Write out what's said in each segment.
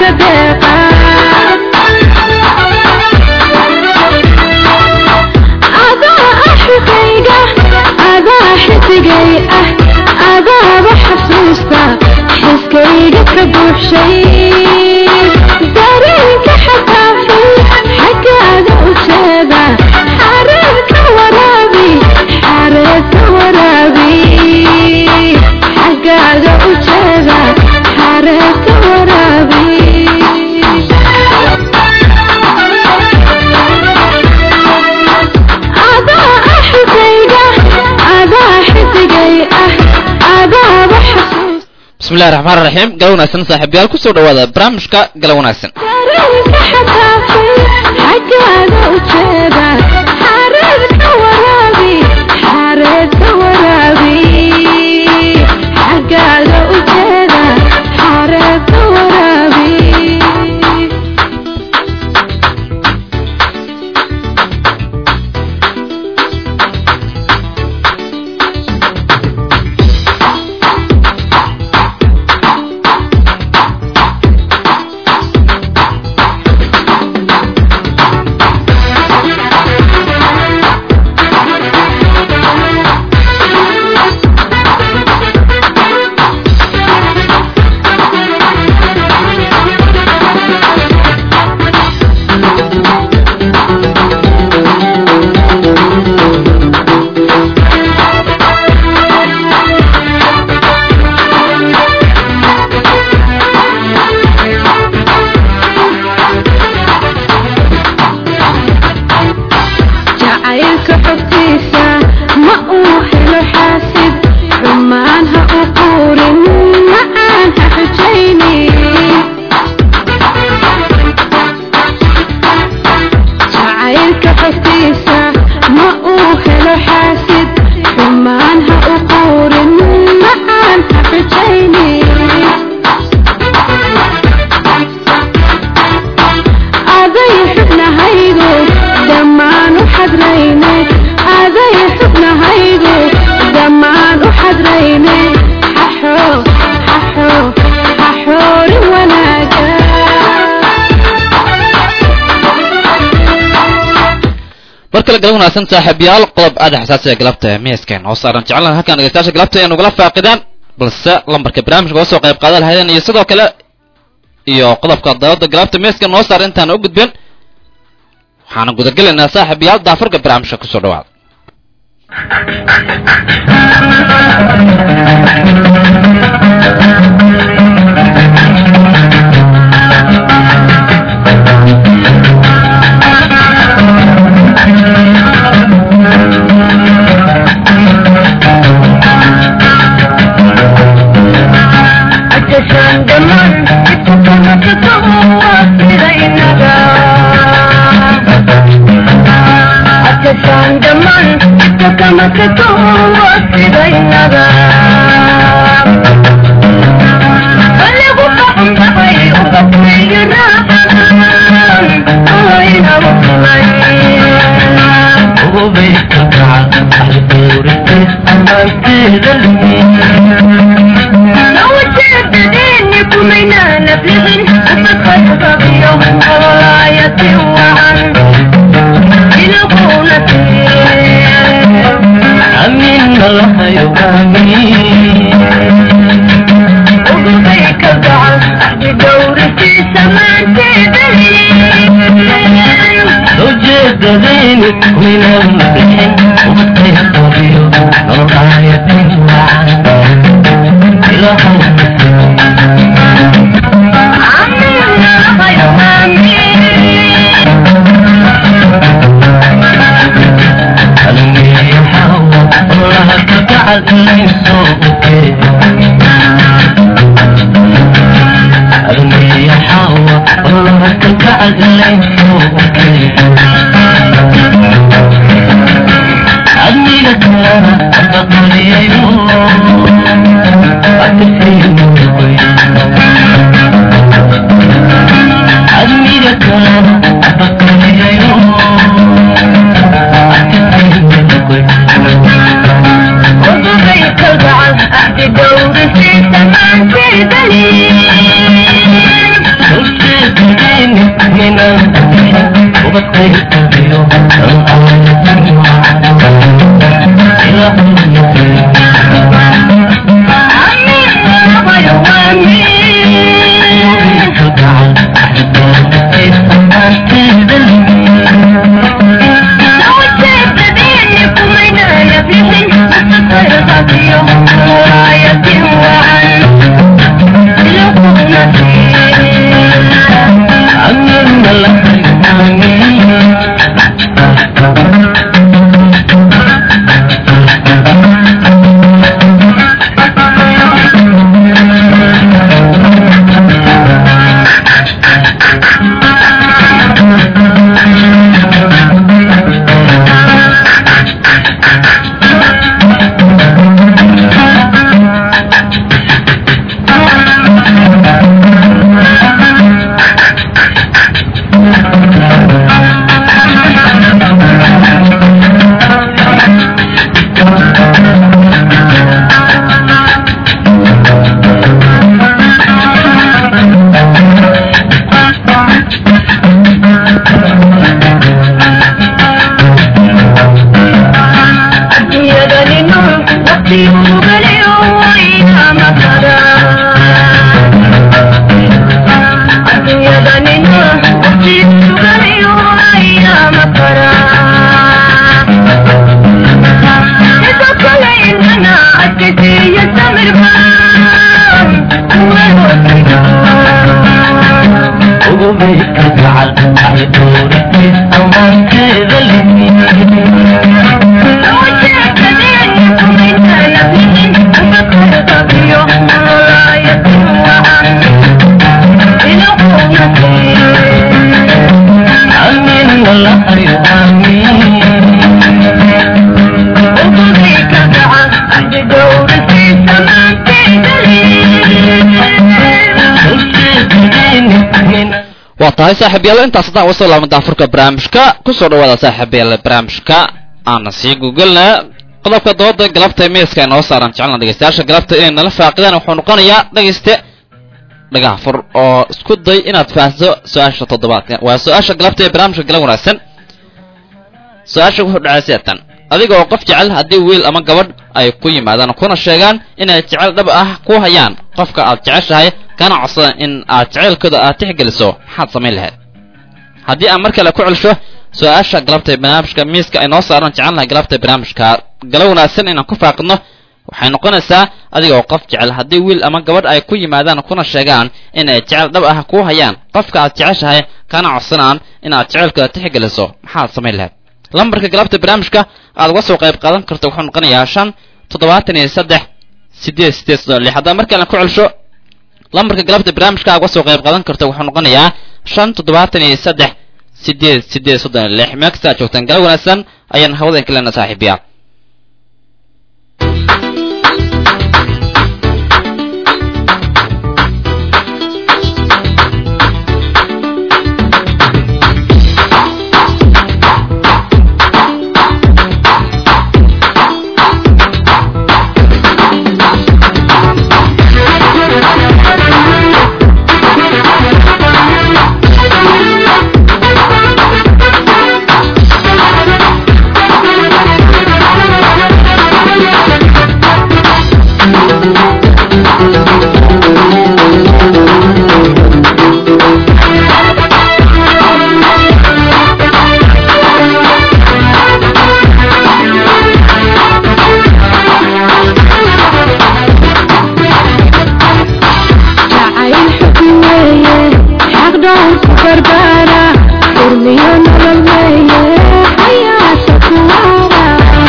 ka deeqa adaa axigayga adaa xidigay ah adaaba xasuusta xiskayga ka buuxshay dareenka xadaafay xaggaaga u jeeda xareerka waraabi xareerka waraabi xaggaaga u jeeda xareerka waraabi adaa axigayga adaa xidigay ah adaaba xasuus bismillahi raxmaan raxiim gala wanaagsan saaxiibayaal kusoo dhawaada barnaamijka gala wanaagsan dareenka xadaafay xaggaaga u jeeda xareerka waraabi xareerka waraabi xaggaaga u jeeda xareerka waraabi jacaylka xogtiisa ma uu helo xaasid xumaan ha u quurin macaan ha xujaynin jacaylka xogtiisa ma uu helo xaasid xumaan ha u quurin macaan ha xujaynin aday xubnahaygu dhammaan u xadrayne aday xubnahaygu dhammaan u xadrayne xaxo xaxo xaxoorin wanaaga mar kale gala wanaagsan saaxiibayaal qodob aada xasaasiga galabta ee miiskan oo saaran jecelnaha halkan dhegeystayaasha galabta ay nugula faaqidaan balse lambarka barnaamijka oo soo qayb qaada lahaydeen iyo sidoo kale iyo qodobka dawladda galabta miiska noo saar intaan u gudbin waxaana gudagelaynaa saaxiibayaal daafarka barnaamijka kusoo dhawaada عشان دمان كتبنا كتبنا سيدينا عشان دمان كتبنا كتبنا سيدينا بلغوا فهم بغي وبطينا أين وصلين لو تشددين كمينا نبلغن أفقد بغيهم وراية وعن يلقون أمين الله يغامي وبيك الدعاء بدور في سمان وجد ذينك من المسكين وبطيح طبيب نرعاية وعن إلى حب ألمي يحاول الله تبعد من صوتك ألمي يحاول الله تبعد من صوتك أدمي لك أبقى لي يوم أتفين أدمي لك أبقى لي يوم وبيك الدعاء بدور في سمان waa tahay saaxiibyaal intaas haddaan uga soo laabna daafurka barnaamijka kusoo dhawaada saaxiibyaal barnaamijka aana sii gugelna qodobka dooda galabta miiska inoo saaran jecelna dhegeystayaasha galabta inay nala faaqidaan wuxuu noqonayaa dhegeyste dhagaha fur oo isku day inaad fahanto su-aasha toddobaadka waa su-aasha galabta ee barnaamijka gala wanaagsan su-aasha wuxuu dhacay siatan adiga oo qof jecel haddii wiil ama gabadh ay ku yimaadaan kuna sheegaan inay jecel dhab ah ku hayaan qofka aad jeceshahay kana codsadaan in aad jeceylkooda aad tixgeliso maxaad samayn lahayd haddii aan mar kale ku celsho su-aasha galabta ee barnaamijka miiska ay noo saaran jecelnahay galabta barnaamijka gala wanaagsan inaan ku faaqidno waxay noqonaysaa adiga oo qof jecel haddii wiil ama gabadh ay ku yimaadaan kuna sheegaan in ay jecel dhab ah ku hayaan qofka aad jeceshahay kana codsanaan in aad jeceylkooda tixgeliso maxaad samayn lahayd lambarka galabta barnaamijka aad uga soo qayb qaadan karto wuxuu noqonayaa shan toddobaatan iyo saddex sideed sideed soddon lix haddaan markale ku celsho lambarka galabta barnaamijka aad uga soo qayb qaadan karto wuxuu noqonayaa shan toddobaatan iyo saddex sideed sideed soddon lix meel kasta aad joogtaan gala wanaagsan ayaan hawadan ka lena saaxiibiyaa jacayl xubin weeye xaq dhowr ku barbaara urmiyo nolol weeye xayaata kuwaara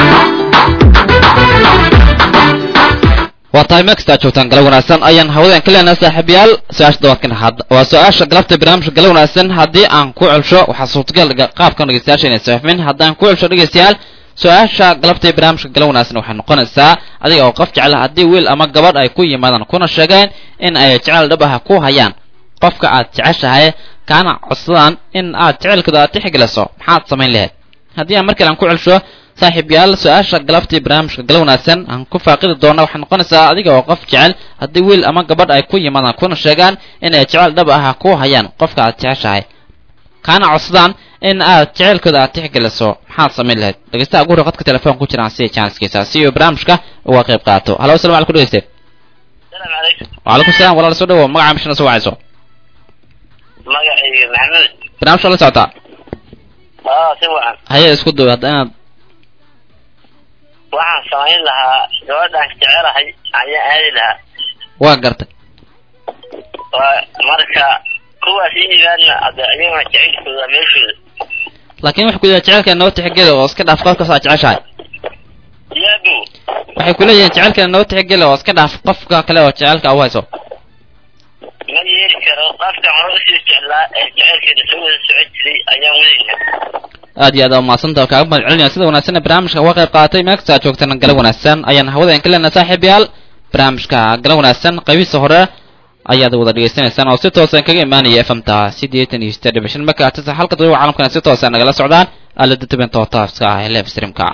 waa tahay meel kasta aad joogtaan gala wanaagsan ayaan hawadan ka leenahay saaxiibayaal su-aasha dabaadkan had waa su-aasha galabta barnaamijka gala wanaagsan haddii aan ku celsho waxaa suurtagal dhiga- qaabkan dhegeystayaasha inay safmin haddaan ku celsho dhegeystayaal su-aasha galabta ee barnaamijka gala wanaagsan waxay noqonaysaa adiga oo qof jecel haddii wiil ama gabadh ay ku yimaadaan kuna sheegeen in ay jecel dhab ah ku hayaan qofka aad jeceshahay kaana codsadaan in aad jecelkooda aad tixgeliso maxaad samayn lahayd haddii aan mar kale aan ku celsho saaxiibyaal su-aasha galabtii barnaamijka gala wanaagsan aan ku faaqidi doona waxay noqonaysaa adiga oo qof jecel haddii wiil ama gabadh ay ku yimaadaan kuna sheegaan in ay jecel dhab ah ku hayaan qofka aad jeceshahay kaana codsadaan in aad jeceylkooda aad tixgeliso maxaad samayn lahayd dhegeystaha ugu hore qadka telefoon ku jiraan sida janskiisa si uu barnaamijka uga qayb qaato halo asalamu alaikum dhegeyste السلام عليكم وعليكم السلام walaal soo dhawow magaca mishana soo wacayso magacayga maxamed barnaamijka la socotaa aa si wacan haye isku daw hadda inaad waxaan samayn lahaa gabadhaan jecelahay ayaan aadi lahaa waa gartay waa marka kuwaas i yimaadna ade iyagana jecelkooda meeshooda laakiin waxay ku leeyihin jecelkeena noo tixgeli oo iska dhaaf qofkaas aad jeceshahay yaabu waxay ku leeyihiin jecelkeena noo tixgeli oo iska dhaaf qofka kale oo jecelka u hayso ma yeeli karo qafkan hore usii jeclaa ee jecelkeeda soo wada socon jiray ayaan wadayna aad iyo aad aa umahadsanta oo kaaga mahad celinaya sida wanaagsan ee barnaamijka uga qayb qaatay meel kasta aad joogtana gala wanaagsan ayaan hawada ka leenahay saaxiib yaal barnaamijka gala wanaagsan qaybihiisa hore ayaad wada dhegeysanaysaan oo si toosan kaga imaanaya fmta siddeetan iyo siddeed dhibic shan markaatisa halka dadwaa caalamkana si toosa nagala socdaan aalada dubenta oo taaska ah ee live streamka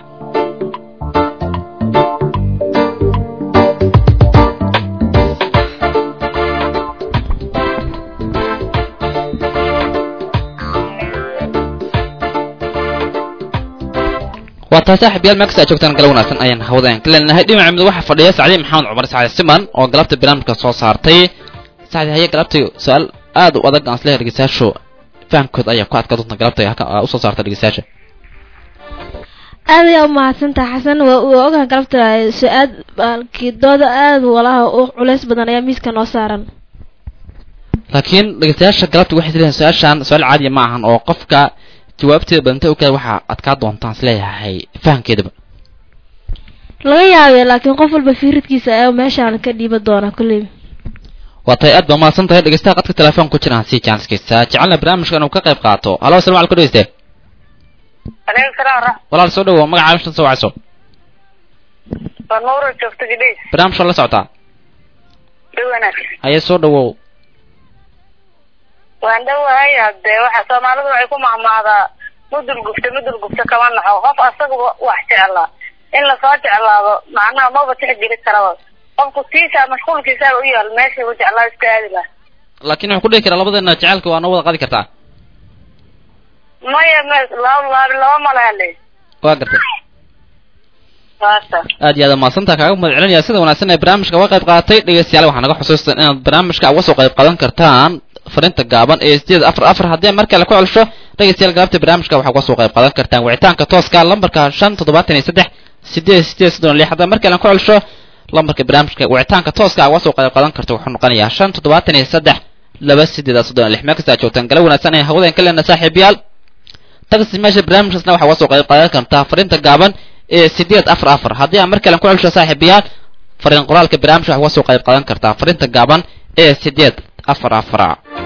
waa taa saaxiib yaal meel kasta aad joogtaan gala wanaagsan ayaan hawada ka leenahay dhinaca mid waxaa fadhiya sacdi maxamed cumar sacdi siman oo galabta barnaamijka soo saartay sacdi haye galabtay su-aal aad u adag aan isleeyahay dhegeystayaashu fahamkood ayaa ku adkaa doonta galabta halka aa usoo saarta dhegeystayaasha aad ayaa umahadsantaha xasan waa waa ogaha galabta su-aal baalkii dooda aad walaha u culays badan ayaa miiska noo saaran laakiin dhegeystayaasha galabta waxay isleeyihin su-aashan su-aal caadiya ma ahan oo qofka jawaabteeda badanta ogaada waxaa adkaa doontaan isleeyahay fahamkeedaba laga yaabee laakiin qof walba fiiridkiisa ayaa meeshaan ka dhiiban doona kolley waa tahay aad baa mahadsan tahay dhegeystaha qadka telefoon ku jiraan si janskiisa jecelna barnaamijka inuu ka qayb qaato halo asalamu alaikum dhegeyste aleykum salaam waraxmat walaal soo dhawo magaca mishan soo wacayso waa nuuro joogto gidhays barnaamijka la socotaa dhow wanaag haye soo dhawow waan dhowahay hadee waxa soomaalidu waxay ku mahmaadaa mudul gubta mudul gubta kama naxo qof asaga wax jeclaa in lasoo jeclaado macnaha maba tixgeli karaba qofku tiisa mashquulkiisaa u yaal meeshii u jeclaa iska aadi laha laakiin waxaan ku dhihi karaa labadeena jecelka waa noo wada qaadi kartaa maya me laba laabi laba malahale waa gartay saasa aad iyo aad mahadsantaa kaaga mahad celinaya sida wanaagsan ee barnaamijka uga qayb qaatay dhegeystayaal waxaa naga xusuustan inaad barnaamijka uga soo qayb qaadan kartaan farinta gaaban ee sideed afar afar haddii mar kale ku celsho dhegeystayaal galabta barnaamijka waxaa uga soo qayb qaadan kartaan wicitaanka tooska lambarka shan toddobaatan iyo saddex sideed sideed soddon iyo lix haddii mar kale ku celsho lambarka barnaamijka wicitaanka tooska uga soo qayb qaadan karta wuxuu noqonayaa shan toddobaatan iyo saddex laba sideed soddon iyo lix meel kasta aad joogtaan gala wanaagsan ee hawadeen ka leena saaxiibayaal tagsi meesha barnaamijkaasna waxaa uga soo qayb qaadan kartaa farinta gaaban ee sideed afar afar haddii aan mar kale ku celsho saaxiibayaal fariin qoraalka barnaamijka waxaa uga soo qayb qaadan kartaa farinta gaaban ee sideed afar afar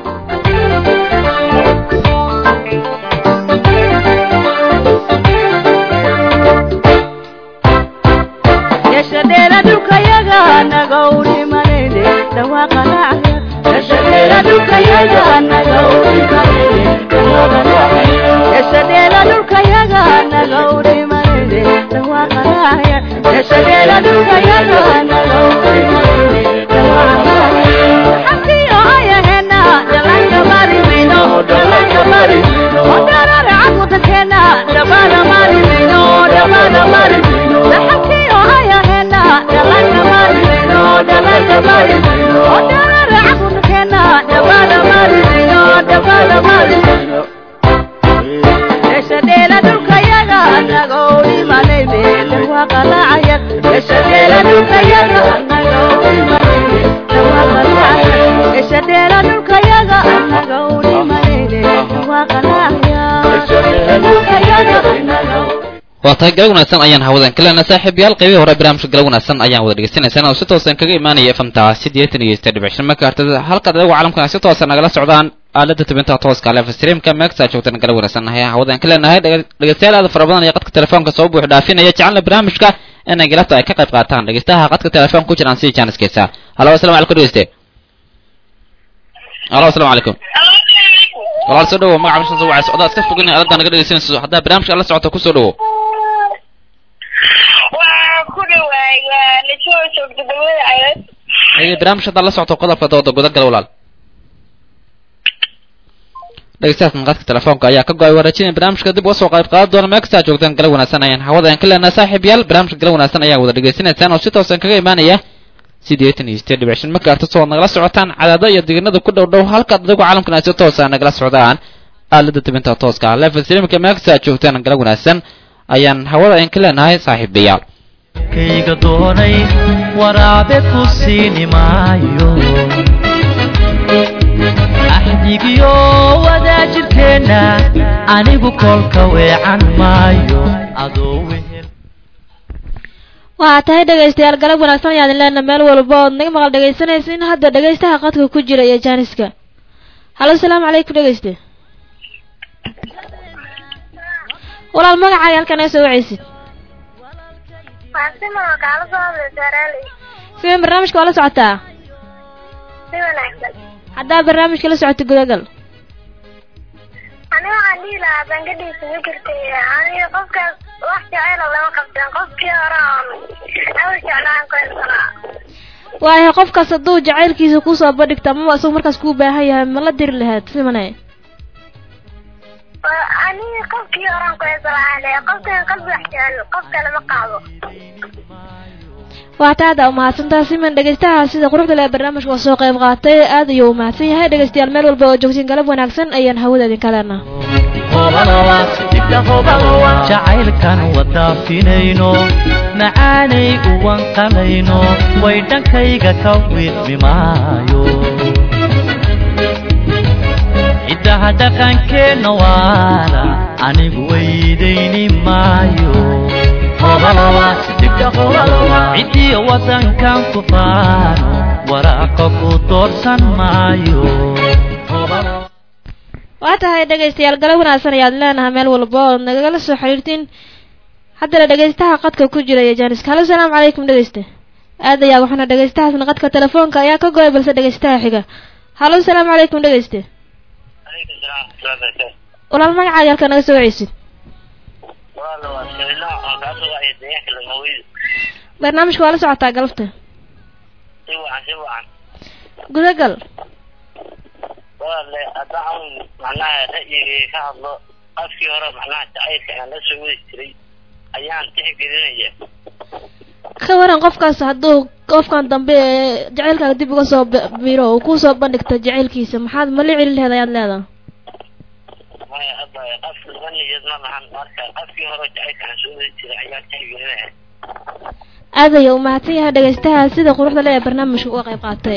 yashadheera dhulkayaga naga udhimanayne dhawaaqanacya yashadheera dhulkayaga naga udhimanayne dhawaaqanacya yashadheera dhulkayaga naga udhimanayne dhawaaqanacya yashadheera dhulkayaga naga udhimanayne dhawaaqanacya xabkiyo ayahena dhalanka marimino dhalanka marimino odarara camudankeena dhabana marimino dhabana marimino xabkiyo ayahena dhalanka marimino dhalanka marimino odarara camudankeena dhabana marimino dhabana marimino yashadheela dhulkayaga naga udhimanayne dhawaaqalacaya yashadheela dhulkayaga naga udhimanayne dhawaaqalacaya yashadheela dhulkayaga naga udhimanayne dhawaaqalacaya yashadheela dhulkayaga naga waa tahay gala wanaagsan ayaan hawadan ka leenahay saaxiibayaal qaybihii hore barnaamijka gala wanaagsan ayaan wada dhegeysanaysaan oo si toosan kaga imaanaya fmta siddeetan iyo siddeed dhibic shan marka hartada halkaad adigu caalamkana si toosan nagala socdaan aalada tubinta tooska live streamka meegsa joogtana gala wanaagsan ayaa hawadan ka leenahay dhege- dhegeystayaal aad fara badan iyo qadka telefoonka soo buux dhaafinaya jecelna barnaamijka inay galabta ay ka qayb qaataan dhegeystaha qadka telefoon ku jiraan sidii jaaniskiisa halo asalamu calaykum dhegeyste halo asalamu calaykum walaal soo dhawo magaca bishan soo wacayso odaa iska fogin aalada naga dhegeysanayso haddaa barnaamijka la socoto kusoo dhawo waa ku dhawaay waa najoo joogto dawlada cayad haye barnaamij haddaad la socoto qodobka dooda gudagal walaal dhegeystayaas maqadka telefoonka ayaa ka go-ay wareejinaya barnaamijka dib uga soo qayb qaadan doona meel kastaa joogtaan gala wanaagsan ayaan hawada aan ka leenahay saaxiib yaal barnaamijka gala wanaagsan ayaa wada dhegeysanaysaan oo si toosan kaga imaanaya sideetan iyo sideed dhibic shan megahertz oo nagala socotaan cadaada iyo deegaanada ku dhow dhow halka adigu caalamkan ay si toosa nagala socdaan aalada tibinta tooska ah level streamka meel kastaa joogtaan gala wanaagsan ayaan hawada aan ka leenahay saaxiibayaal kayga doonay waraabe ku siini maayo axdigiyo wadaajirkeenna anigu kolka weecan maayo adoo wehel waxaa tahay dhegaystayaal galab wanaagsan ayaadin leena meel walba ood naga maqal dhegaysanaysin hadda dhegaystaha qadka ku jira iyo jaaniska halo salaamu calaykum dhegayste walaal magacaaga halkan naga soo wacaysid Faasimo kaala soo hadlay Soomaali. sidee barnaamijka waa la socotaa Si wanaagsan. haddaa barnaamijka la socota gudagal Aniga waxaan dhihi lahaa bangadiisa ma jirtay. Aniga qofkaas wax jecel oo lama qabsan. Qofkii hore aan awal jeclaan ku haysanaa. waayahay qofkaas hadduu jacaylkiisa kusoo bandhigto amaba isagu markaas kuu baahan yahay ma la diri lahayd simane Waa- Aniga qofkii hore aan ku haysanaa. Qofkan qalbi wax jecel. Qof kale ma qaado. waa taa hadda umahadsantaa siman dhegaystaha sida quruxda leh barnaamijka oo soo qayb qaatay aad ayuu umahadsan yahay dhegaystayaal meel walba oo joogtiin galab wanaagsan ayaan hawada idinka leenaha jacaylkan wadaafinayno macaanay uwan qalayno way dhankayga ka wiidmi maayo ciddaha dhaqankeenna waala anigu weydayni maayo ciddiyo waddankan ku faano waraaqa ku doorsan maayo waa tahay dhegaystayaal galab wanaagsan ayaad leenahay meel walba oo nagala soo xiriirtiin haddana dhegaystaha qadka ku jira iyo jaaniska halo salaamu calaykum dhegayste aad ayaa waxaana dhegaystahaasna qadka telefoonka ayaa ka go-ay balse dhegaystaha xiga halo salaamu calaykum dhegayste walaal magacaaga halkaa naga soo wacaysid barnaamijka waa la socotaa galabta gudagal walaale haddaan macnaha ra'yigay ka hadlo qafkii hore macnaha jacaylka aan la soo wadi jiray ayaan tixgelinaya ka waran qofkaas hadduu qofkan dambe ee jacaylkaaga dib uga soo bi- biro oo kusoo bandhigto jacaylkiisa maxaad ma la celin laheed ayaad leedahay maya hadda qaf laba niyad ma lahan marka qafkii hore jacaylka aan soo wadi jiray ayaan tixgelinaya aad ayuu umahadsan yahay dhegaystaha sida quruxda leh ee barnaamijka uga qayb qaatay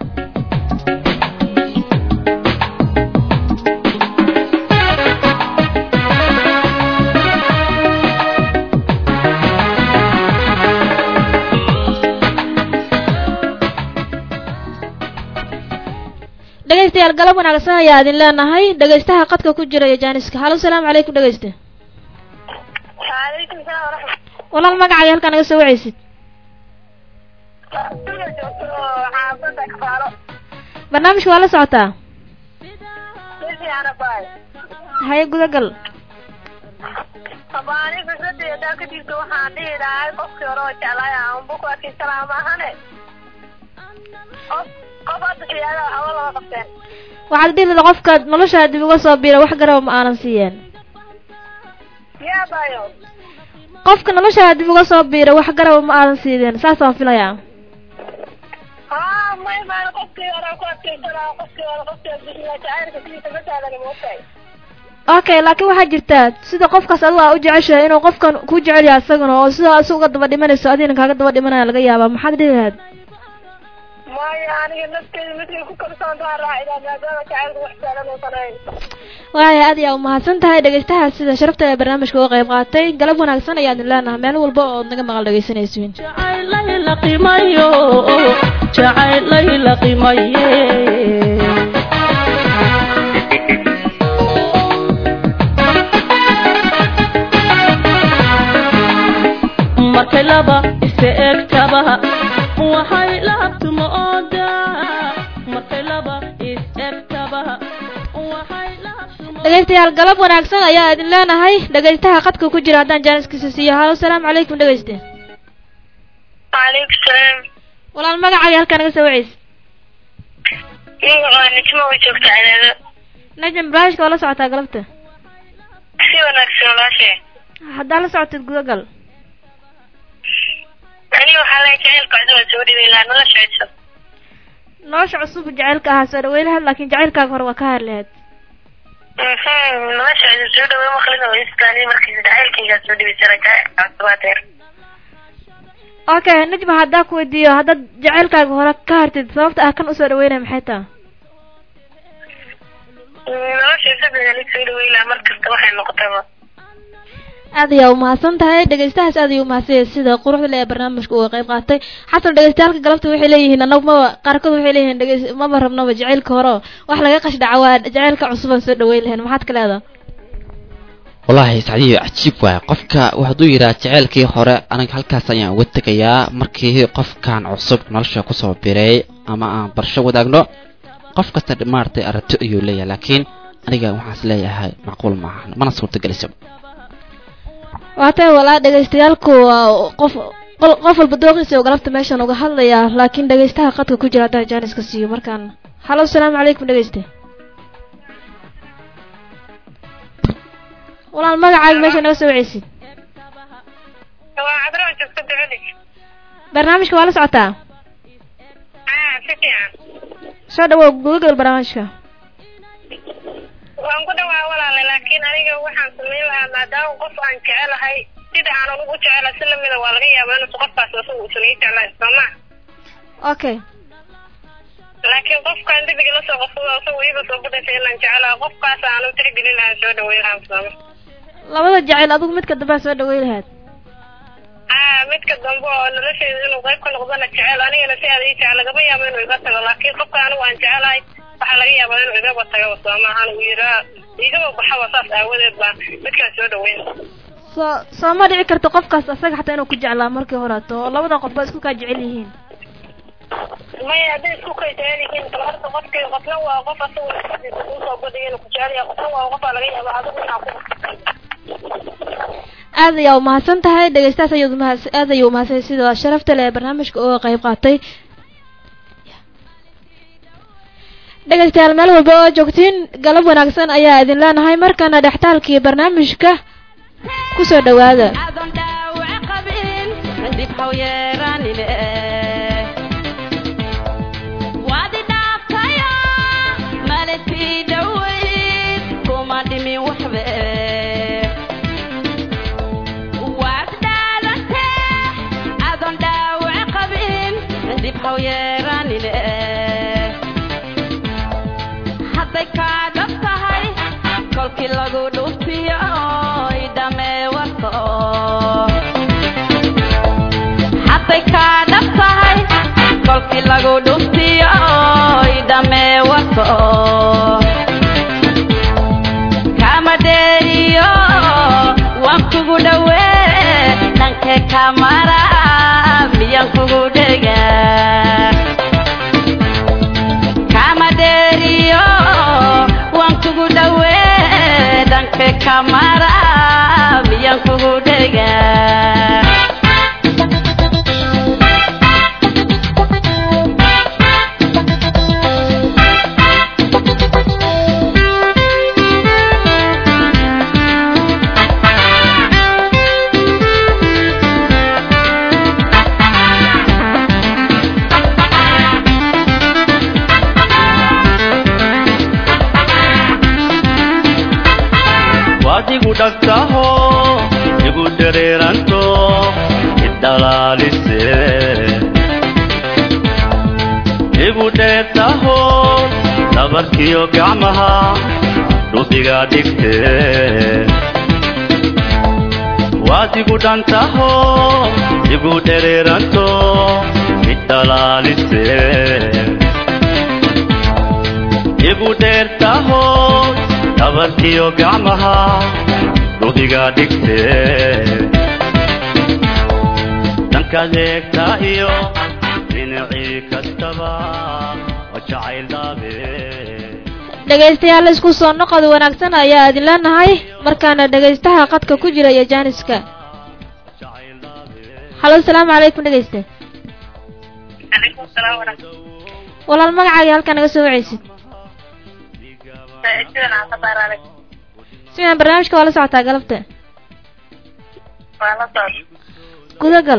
dhegaystayaal galab wanaagsan ayaa idin leenahay dhegaystaha qadka ku jira iyo jaaniska halo salaamu calaykum dhegayste Waalaikum salaam waraxmatullahi. walaal magacaaga halkaa naga soo wacaysid Sida joogto xaafadda kafaalo. barnaamijka waa la socotaa Si fiican abaay. haye gudagal Haba aniga fikradda haddaan ka jirto waxaan dhihi lahaa qofkii hore oo jeclaay aan buku adkaysanaa maahane. Qof qof hadda siyaada waxba lama qabteen. waxaad dhihi lahaa qofka noloshaa dib uga soo biira wax garaba ma aanan siiyeen Yaa baayo. qofka noloshaa dib uga soo biira wax garaba ma aadan siideen saasaan filayaa Haa may maan qofkii hore ku adkaysanaa qofkii hore qofkii adkaysanaa jacaylka sidiisa ma sahlan ma ogtahay. okay laakiin waxaa jirta sida qofkaas adigu aa u jeceshahay inuu qofkan ku jecel yahay isaguna oo sida isaga uga daba dhimanayso adigna kaaga daba dhimanaya laga yaabaa maxaad dhihi lahayd Maya aniga nafteyda midkay ku kalsoon tahay raacidaa maadaama jacaylku wax sahlan uusan ahayn. waaya aad ayaa umahadsan tahay dhegaystaha sida sharafta ee barnaamijka uga qayb qaatay galab wanaagsan ayaa idin leenahay meel walba ood naga maqal dhegaysanaysiin jacaylay la qimayo jacaylay la qimaye markay laba isa egtaba waxay lahabtuma oodaa markay laba is egtaba waxay lahabtuma dhegaystayaal galab wanaagsan ayaa idin leenahay dhegaystaha qadka ku jira haddaan jaaniskiisa siiyo halo salaamu calaykum dhegayste Waalaikum salaam. walaal magacaaga halkaa naga soo wacaysa Magaca Nijmo oo joogta cadaado. najm barnaamijka waa la socotaa galabta si wanaagsan walaashee haddaa la socotid gudagal aniga waxaa leeyahay jacaylka cusub aan soo dhibay lahaa nolosha cusub nolosha cusub jacaylka ahaa soo dhaweylahaad laakiin jacaylkaaga hore waa ka hadlahayd Mhm, nolosha cusub soo dhaweey maqlina waa istaani markiisa jacaylkaygaa soo dhibi jira jacaylka cusub aa deer okay najma haddaa ku weydiiyo haddaad jacaylkaaga hore ka hartid sababta ah kan usoo dhaweynaya maxay taha nolosha cusub aan soo dhaweey lahaa markasta waxay noqotaba aad ayaa umahadsan tahay dhegeystahaas aad ayuu umahadsan yahay sida quruxda le ee barnaamijka uga qayb qaatay xasan dhegeystayaalka galabta waxay leeyihiin anagu maba qaarkood waxay leeyihiin dhegeys maba rabnaba jacaylka hore oo wax laga qashdhaca waa jacaylka cusubaan soo dhaweyn lahayn maxaad ka leedaha wallaahi sacdiyo cajiib waay qofka hadduu yidhaha jaceylkii hore aniga halkaas ayaan uga tegayaa markii qofkan cusub nolosha kusoo biray ama aan barsho wadaagno qof kasta maaragtay aragti ayuu leeyahay laakiin aniga waxaas leeyahay macquul maahan mana suurtagelisa waa tahay walaa dhegeystayaalku waa qof qol- qof walba dooqiisa oo galabta meeshan uga hadlayaa laakiin dhegeystaha qadka ku jira haddaa jaaniska siiyo markaan halo asalaamu calaykum dhegeyste walaal magacaaga meesha naga soo waceysid waa cadro joogta ducali barnaamijka waa la socotaa ah si fiican soo dhawow gudagal barnaamijka waan ku dhawaa walaale laakiin aniga waxaan samayn lahaa maadaama qof aan jecelahay sida aan ugu jecelahay si lamida waa laga yaabaa inuusan qofkaas asagu uusan ii jeclayn sooma okay laakiin qofkaan dembiga lasoo qofsado asagu iiba soo budhashay inaan jecelahay qofkaas aan u tixgelin lahaa soo dhaweyn lahaa sooma labada jacayl adigu midka dambea soo dhaweyn lahayd ah midka dambe oo nolosheeda inuu qayb ka noqdana jecel anigana si aad ii jecel lagama yaabo inuu iga tago laakiin qofka anigu aan jecelahay waxaa laga yaabaa inuu igaba tago sooma ahaan uu yiraa igaba baxaba saas aawadeed baa midkaan soo dhaweyn soo soo ma dhici karto qofkaas asaga xataa inuu ku jeclaa markii horeeto oo labada qof ba isku kaa jecel yihiin maya hadday isku kay jecel yihiin kala horta qofkii qofna waa qof asagu usoo badhiga inuu ku jecel yahay qofna waa qofaa laga yaaba adigu inaa ku aad ayaa umahadsan tahay dhegeystahaas ayaad umahad aad ayuu umahadsan yahay sida sharafta leh ee barnaamijka uga qayb qaatay dhegeystayaal meel walba oo joogtiin galab wanaagsan ayaa idin leenahay markaana dhextaalkii barnaamijka kusoo dhawaada adoon dhaawac qabin dib haw yeeranine waad i dhaaftayo malisii dhoweyd kuma dhimin waxbe waad dhaalante adoon dhaawac qabin dib haw yeeranine hadday kaa dhab tahay kolkii lagu dhuftiyo idhamee warto hadday kaa dhab tahay kolkii lagu dhuftiyo idhamee warto kama dheeriyo waan kugu dhowee dhankee kamara miyaan kugu dhegaa kama dheeriyo waan kugu dhowee dhanka kamara miyaan kugu dhegaa waad igu dhagtaho igu dareeranto idhalaalise igu dheertaho dhabarkiyo gacmaha dhubiga dhigte waad igu dhantaho igu dhereeranto idhalaalise igu dheertaho dhabarkiyo gacmaha dhubiga dhigte dhankaad eegtaa iyo dhinacii kastaba waa jacayl dhaabe dhegeystayaal isku soo noqod wanaagsan ayaa idin leenahay markaana dhegeystaha qadka ku jira iyo jaaniska halo asalaamu calaykum dhegeyste calaykum salaam waraxmat walaal magacaaga halkaa naga soo waceysid sidan aan ka baararay siman barnaamijka waa la socotaa galabta waa la socda gudagal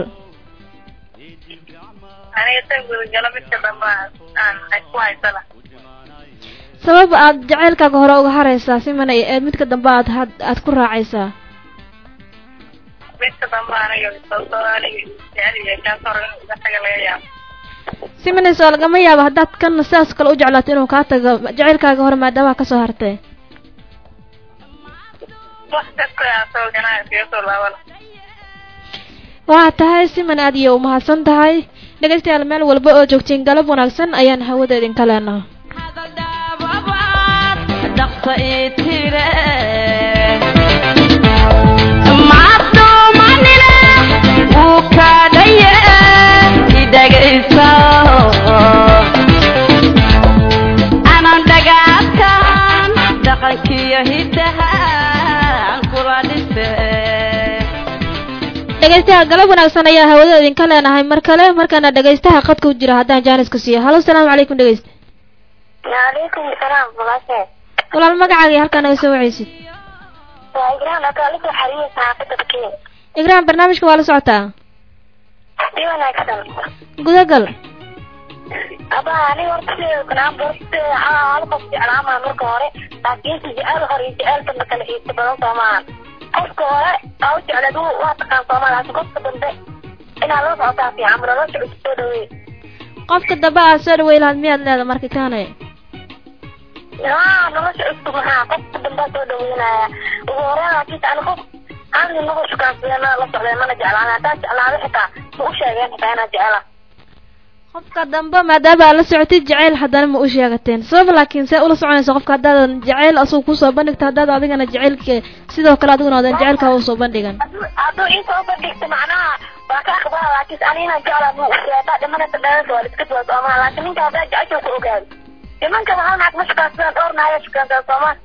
aniga tan gudagalo midka dambe aan ku haysana sabab aad jacaylkaaga hore uga haraysaa siman ay eed midka dambe aad had aad ku raacaysaa midka dambe aniga sababtoo aniga jecel yahay kaas hore inuu iga taga laga yaabo simanes oo lagama yaabo haddaad kana sidaas kale u jeclaato inuu kaa tago jacaylkaaga hore maadaama kasoo hartay wax kasta aa soo ganaa iskaga soo laabana waxaa tahay siman aad iyo umahadsan tahay dhegaystayaal meel walba oo joogtiin galab wanaagsan ayaan hawada idinka leenaha dhaqsa ii tire macduumanina wuu kaadhaye idhagaysa anan dhagaadkan dhaqankiyo hiddaha aan kula dhise dhegaystayaal galab wanaagsan ayaa hawada idinka leenahay mar kale markaana dhegaystaha qadka u jira haddaan jaanisku siiyo halo salaamu calaykum dhegaysta waalaikum salaam walaashe walaal magacaaga iyo halkaa naga soo wacaysid waa igraan akaalika xariya saxaafadda bakiin igraan barnaamijka waa la socotaa si wanaagsan gudagal aba aniga horta sideeda kanaan borte hal qof jeclaamaa marka hore laakiinse jecel hore iyo jecel dambe kala xiisa badan soo maahan qofka hore aa u jecleed wuu waa taqaan soomaa laakiin qofka dambe inaad la socotaa fiican ma nolosha cusub soo dhaweey qofka dambe aad soo dhawey lahaad miyaad leeda marka kaane haa nolosha cusub maxaa qofka dambea soo dhaweynaya ugu horeen laakiinse ani qof hadi nagu shukaansadeen la socdeen mana jeclaan haddaa jeclaado xitaa ma u sheegeen xitaa inaad jecela qofka dambe maadaama aad la socotid jacayl haddana ma u sheegateen sabab laakiin see ula soconaysa qofka haddaadan jacayl asagu kusoo bandhigto haddaad adigana jacaylka sidoo kale adiguna aadan jacaylkaa usoo bandhigan hadduu ii soo bandhigta macnaha waa ka aqbala laakiinse ani inaan jeclaa ma u sheegaa dhimanaysa dheeraysa waa liska duwa soomaa laakiin ninka haddaa jecesha ku ogaado nimankaba hal naag ma shukaansadaan dhowr naaya shukaansadaan soomaa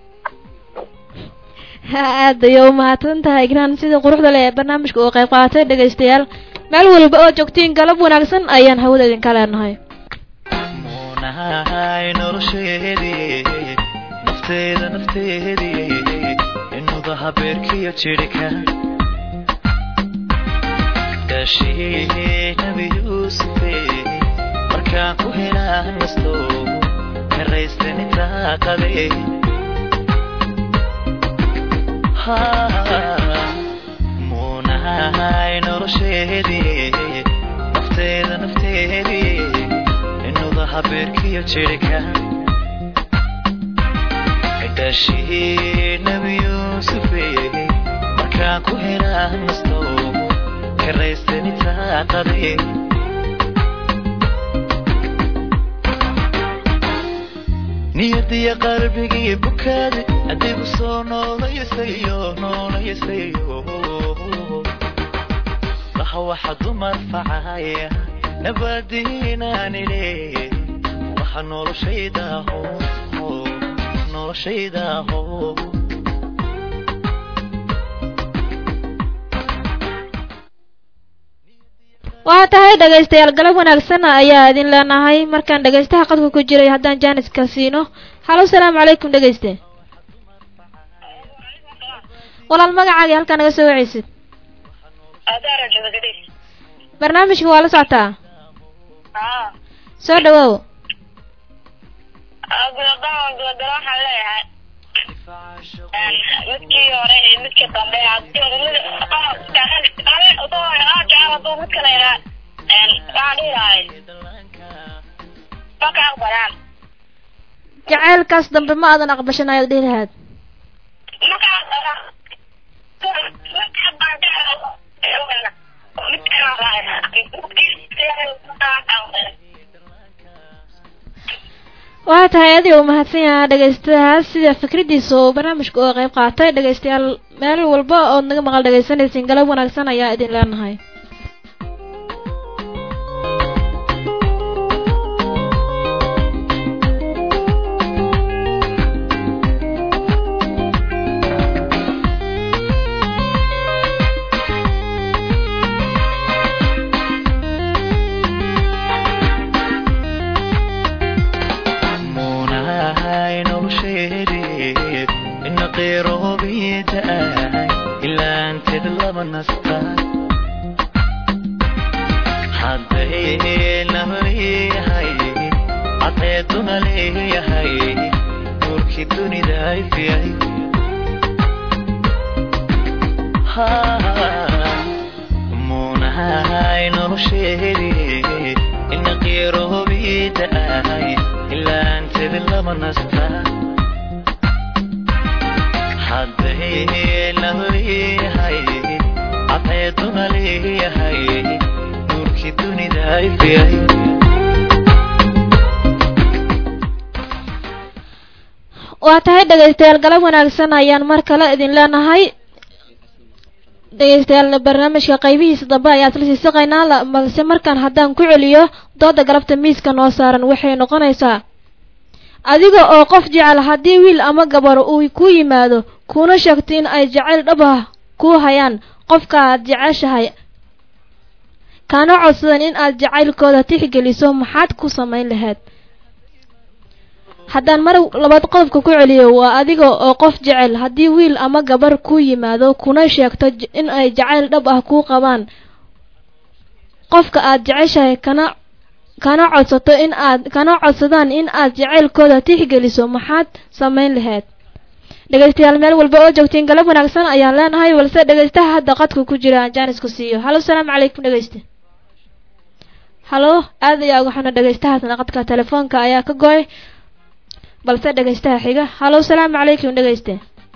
aad ayay umahadsan tahay igraan sida quruxda leh ee barnaamijka uu qayb qaatay dhegaystayaal meel walba oo joogtiin galab wanaagsan ayaan hawada idinka leenahay muunahay nolosheedii nafteeda nafteedii inuba habeerkiyo jidhka daashii nabi yuusufe markaan ku helaan nasto karaystanita qabe muunahay nolosheedii nafteeda nafteedii inuba habeerkiyo jidhka daashii nabi yuusufe markaan ku helaan nasto karaystanita qabe niyadiya qalbigii bukaadi adigu soo noolayasayo noolayasayo laha waxa dumar facaya nabadiinaanile waxa noloshaydaho noloshaydaho waxaa tahay dhegaystayaal galab wanaagsan ayaa idin leenahay markaan dhegaystaha qadka ku jiray haddaan jaaniska siino halo salaamu calaykum dhegayste walaal magacaaga halkaa naga soo wacaysid adaara joogadis barnaamijka waa la socotaa haa soo dhawow gudagalo gudagalo waxaan leeyahay midkii hore iyo midkii dambe hadii haduu mid kale yahaa waxaan dhihi lahay ma ka aqbalaan jacaylkaas dambe ma aadan aqbashan ayaad dhihi lahaad ma ka aqbalaan waxaa tahay adig u mahadsan yahaa dhegaystayaas sida fikradiisa oo barnaamijka oo qayb qaatay dhegaystayaal meel walba ood naga maqal dhegaysanaysiin galab wanaagsan ayaa idin leenahay muunahay nolosheedii ina qeyroobiida ahay ilaanteed laba nasta haddayna leeyahay cadceeduna leeyahay nuurkii dunida ifyay muunahay nolosheedii ina qeyroobiida ahay ilaanteed laba nasta haddayna leeyahay cadceeduna leeyahay nuurkii dunida ifyay waa tahay dhegaystayaal galab wanaagsan ayaan mar kale idin leenahay dhegaystayaal barnaamijka qaybihiisa dambe ayaa isla sii saqaynaa la- balse markaan haddaan ku celiyo dooda galabta miiska noo saaran waxay noqonaysaa adiga oo qof jecel haddii wiil ama gabar uu ku yimaado kuna sheegto in ay jacayl dhab ah ku hayaan qofka aad jeceshahay kana codsadan in aad jacaylkooda tixgeliso maxaad ku samayn lahayd haddaan mar labaad qodobka ku celiyo waa adiga oo qof jecel haddii wiil ama gabar ku yimaado kuna sheegto j- in ay jacayl dhab ah ku qabaan qofka aad jeceshahay kana kana codsato in aad kana codsadaan in aad jacaylkooda tixgeliso maxaad samayn lahayd dhegaystayaal meel walba oo joogtiin galab wanaagsan ayaan leenahay balse dhegaystaha hadda qadka ku jira aan jaanis ku siiyo halo salaamu calaykum dhegayste halo aad ayaa uga xuna dhegaystahaasna qadka telefoonka ayaa ka goy balse dhegaystaha xiga halo salaamu calaykum dhegayste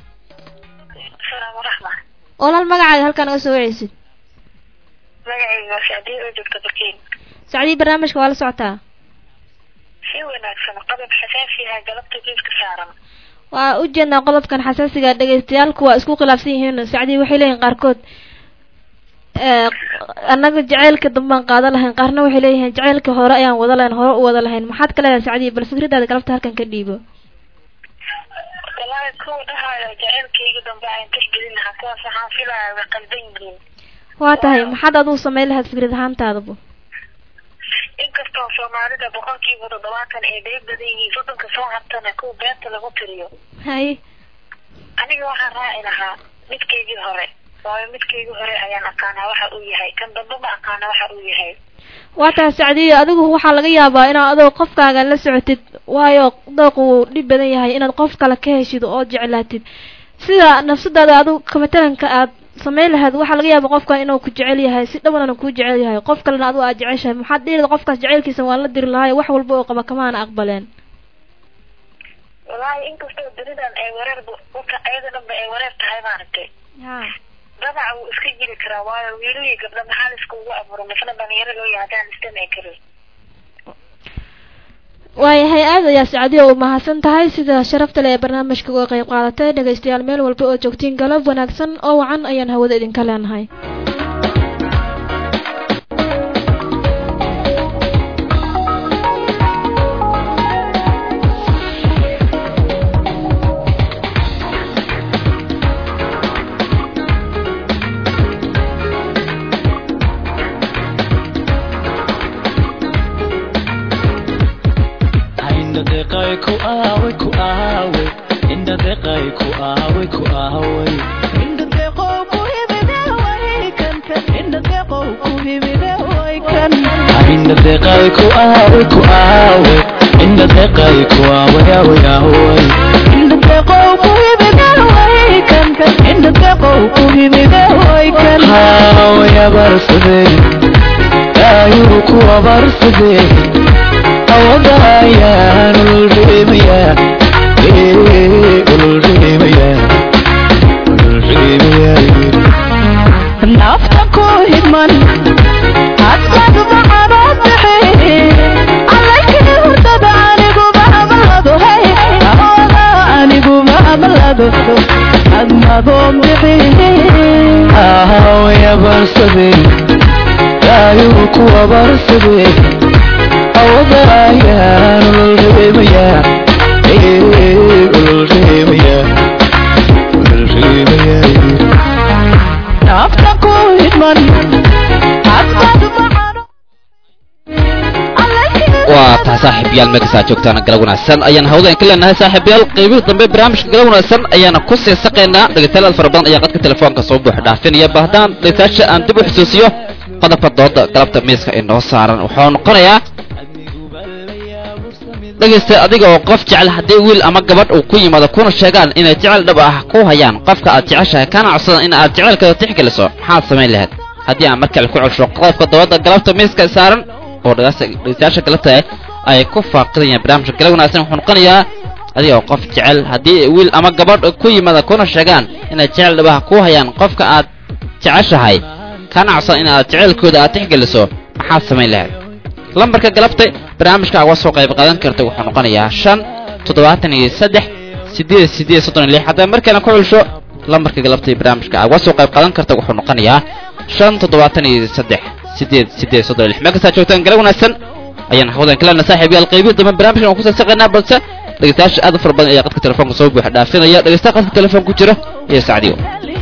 salaam waraxma walaal magacaaga halkaa naga soo waceysid magacayga waa sacdiye oo joogta bakiin sacdii barnaamijka waa la socotaa si wanaagsan qodob xasaasiyaha galabta geedka saaran waa u jeednaa qodobkan xasaasiga dhagaystayaalku waa isku khilaafsan yihiin sacdii waxay leeyihin qaarkood ee, annaga jaceylka dambaan qaadan lahayn qaarna waxay leeyihiin jaceylka hore ayaan wada lahayn hore u wada lahayn maxaad ka leedahay sacdii bal fikradaada galabta halkan ka dhiibo wallaahi kuwa dhahaayo jaceylkayga dambe aan tixgelin lahaa kuwaas waxaan filayaa way qaldan yihiin waa tahay maxaad adigu samayn lahayd fikrad ahaantaadaba inkastoo soomaalida boqolkiiba toddobaatan ay dheeg badan yihiin soddonka soo hartana kuwa beenta lagu tiriyo hay aniga waxaan raaci lahaa midkaygii hore waayo midkaygii hore ayaan aqaanaa waxa uu yahay kan dambe ma aqaana waxa uu yahay waa tahay sacdiyo adigu waxaa laga yaabaa inaad adoo qofkaaga la socotid waayo dooq uu dhib badan yahay inaad qof kale ka heshid oo jeclaatid sida nafsadaada adigu kamatalanka aad samayn lahayd waxaa laga yaabaa qofkan inuu ku jecel yahay si dhawanana kuu jecel yahay qof kalena adigu aad jeceshahay maxaad dhihi qofkaas jaceylkiisa waan la diri lahay wax walba oo qaba kamaana aqbaleen wallaahi inkastoo dunidan ay wareer wata ayada dhanba ay wareer tahay maaragtay dadaca wuu iska jiri karaa waayo wiilal iyo gabdho maxaa la iskugu abuuray misna dhalinyaro loo yahay haddaan isdhamay karin waayahay aad ayaa sacdiyo u mahadsan tahay sida sharafta leh ee barnaamijka uga qayb qaadatay dhegaystayaal meel walba oo joogtiin galab wanaagsan oo wacan ayaan hawada idinka leenahay Inda deqay ku aawe ku aawe Inda deqay ku aawe ku aawe Inda deqow ku hibide way kan kan Inda deqow ku hibide way kan Inda deqay ku aawe ku aawe Inda deqay ku aawe aawe aawe Inda deqow ku hibide way kan kan Inda deqow ku hibide way kan Aawe abarsade Ayuru ku abarsade awadayaan ulreemaya ulreemaya ulreemaya nafta ku hidman hadad macanoo bixe alaykii hurdada anigu maamlado hey awada anigu maamlado admadoon bixi ahawaya barsade ayuu kuwa barsade awadayaan ulreemaya ulreemaya ulreemaya nafta ku hidman hadad macano waa tahay saaxiib saaxiibayaal meelkasaa joogtaan galab wanaagsan ayaan hawdeen ka leenahay saaxiibayaal qeybihii dambe barnaamijka galab wanaagsan ayaana ku sii saqaynaa dhegeystayaal fara badan ayaa qadka telefoonka soo buux dhaafinaya bahdaan dhegeystayaasha aan dib u xusuusiyo qodobka dooda galabta miiska inoo saaran wuxuu noqonayaa dhegeysta adiga oo qof jecel haddii wiil ama gabadh uu ku yimaado kuna sheegaan inay jecel dhab ah ku hayaan qofka aad jeceshahay kana codsadan in aad jecelkeeda tixgeliso maxaad samayn lahayd haddii aan markale ku celsho qodobka dooda galabta miiska saaran oo dhegeystayaasha galabta ay ku faaqidayaan barnaamijka galab wanaagsan wuxuu noqonayaa adiga oo qof jecel haddii wiil ama gabadh ku yimaada kuna sheegaan inay jecel dhab ah ku hayaan qofka aad jeceshahay kana codsadan in aad jecelkooda aad tixgeliso maxaad samayn lahayd lambarka galabta barnaamijka uga soo qayb qaadan karta wuxuu noqonayaa shan toddobaatan iyo saddex sideed sideed soddon iyo lix haddaba markana ku celsho lambarka galabta barnaamijka uga soo qayb qaadan karta wuxuu noqonayaa shan toddobaatan iyo saddex sideed sideed soddon iyo lix meel kastaa joogtaan galab wanaagsan ayaan hawdan kalena saaxiibayaal qaybihi dambe barnaamijkan waan kusoo saqaynaa balse dhegeystayaasha aad u fara badan ayaa qadka telefoonka soo buuxa dhaafinaya dhegeystaha qadka telefoon ku jira iyo sacdiyo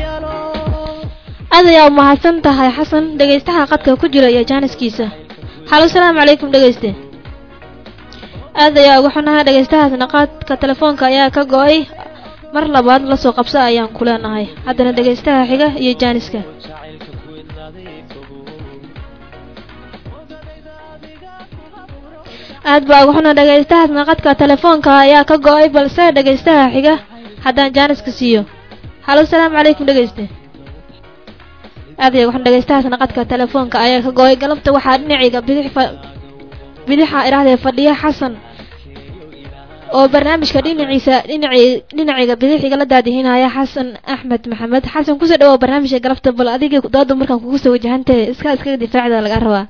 aad ayaa umahadsan tahay xasan dhegaystaha qadka ku jira iyo jaaniskiisa halo salaamu calaykum dhegeyste aad ayaa uga xunahay dhegaystahaasna qaadka telefoonka ayaa ka go-ay mar labaad lasoo qabsa ayaan ku leenahay haddana dhegaystaha xiga iyo jaaniska aad baa uga xunaa dhegaystahaasna qadka telefoonka ayaa ka go-ay balse dhegaystaha xiga haddaan jaaniska siiyo halo salaamu calaykum dhegeyste aad ayaa uga xun dhegaystahaasna qadka telefoonka ayaa ka go-ay galabta waxaa dhinaciga bidix fa bidixa idhahdee fadhiya xasan oo barnaamijka dhinaciisa dhinaci dhinaciga bidixiga la daadihinaya xasan axmed maxamed xasan kusoo dhawow barnaamijka galabta bal adiga dooda markaan kugu soo wajahantahe iska iskaga difaacda laga rabaa